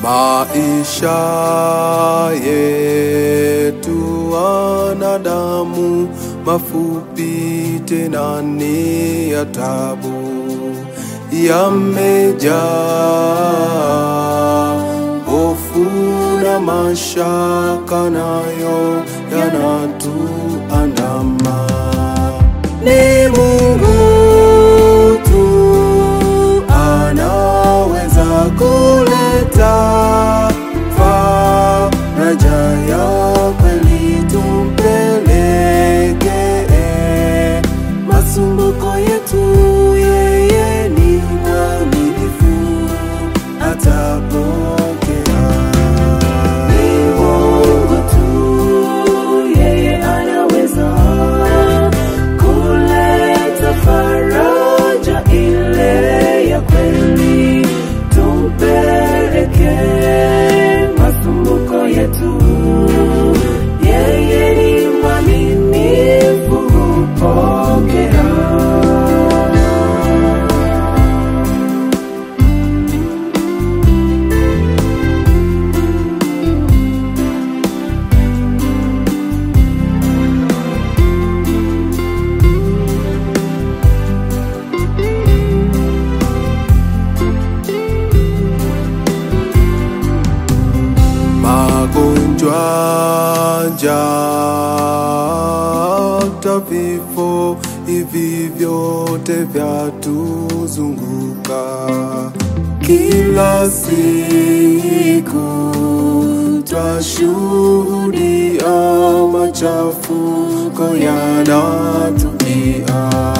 Maisha yetu wanadamu mafupi tena ni ya tabu, yamejaa hofu na mashaka, nayo yanatuandama. Ni Mungu tu anaweza kuleta faraja ya kweli, tumpelekee masumbuko yetu, yeye ni mwaminifu, atapokea. Ni Mungu tu, yeye anaweza kuleta faraja ile ya kweli, tumpelekee masumbuko yetu. Yeye ni mwaminifu, hupokea. magonjwa, njaa, hata vifo, hivi vyote vyatuzunguka kila siku, twashuhudia machafuko yanatujia